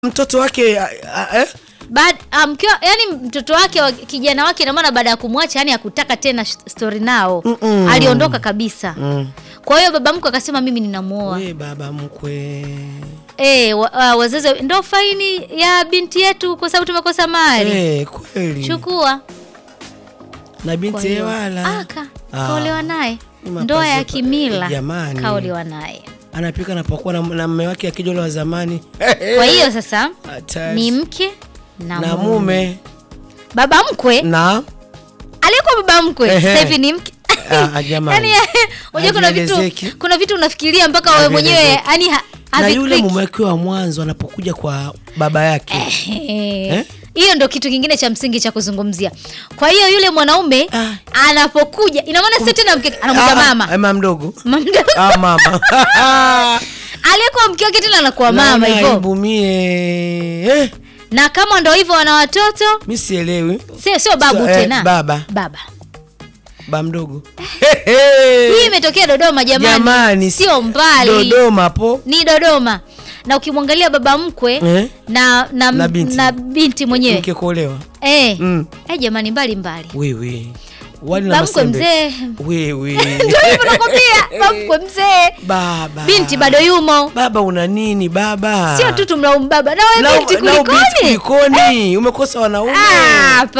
mtoto wake a, a, eh? Baad, um, mkiwa, yani mtoto wake wa- kijana wake ina maana baada ya kumwacha yani hakutaka tena sh- story nao Mm-mm. aliondoka kabisa Mm. kwa hiyo baba mkwe akasema mimi ninamuoa We baba mkwe eh wa, wa, wazazi ndo faini ya binti yetu kwa sababu tumekosa mali Eh, kweli chukua na Kwa binti hiyo, Ewala aka Ah. kaolewa naye Ni mapazi ndoa ya pa- kimila jamani. kaolewa naye anapika napokuwa na, na mme wake akijole wa zamani kwa hiyo sasa Hatari. ni mke na, na mume. mume baba mkwe na aliyekuwa baba mkwe Ehe. sasa hivi ni mke Ah, ah, jamani. yani unajua kuna vitu Havielezeki. kuna vitu unafikiria mpaka wewe mwenyewe Havielezeki. yani ha, na yule havikliki. mume wake wa mwanzo anapokuja kwa baba yake Eh, hiyo ndo kitu kingine cha msingi cha kuzungumzia kwa hiyo yule mwanaume Ah. anapokuja ina maana sio tena mke Ah, anamuita ah, mama eh, mama mdogo Mama mdogo. ah, mama aliyekuwa mke wake tena anakuwa mama Naona hivyo aibu mie eh, na kama ndo hivyo wana watoto mi sielewi sio sio babu Sio, eh, tena baba baba ba mdogo hii imetokea dodoma jamani, jamani sio mbali dodoma po ni dodoma na ukimwangalia baba mkwe Eh? na, na, Na binti. na binti mwenyewe mke kuolewa eh, Mm. eh, jamani mbali mbali wewe wali na baba mkwe masembe mzee wewe ndio hivyo nakwambia baba mkwe mzee baba binti bado yumo baba una nini baba sio tu tumlaumu baba na Na- wewe binti na binti kulikoni kulikoni umekosa wanaume Ah,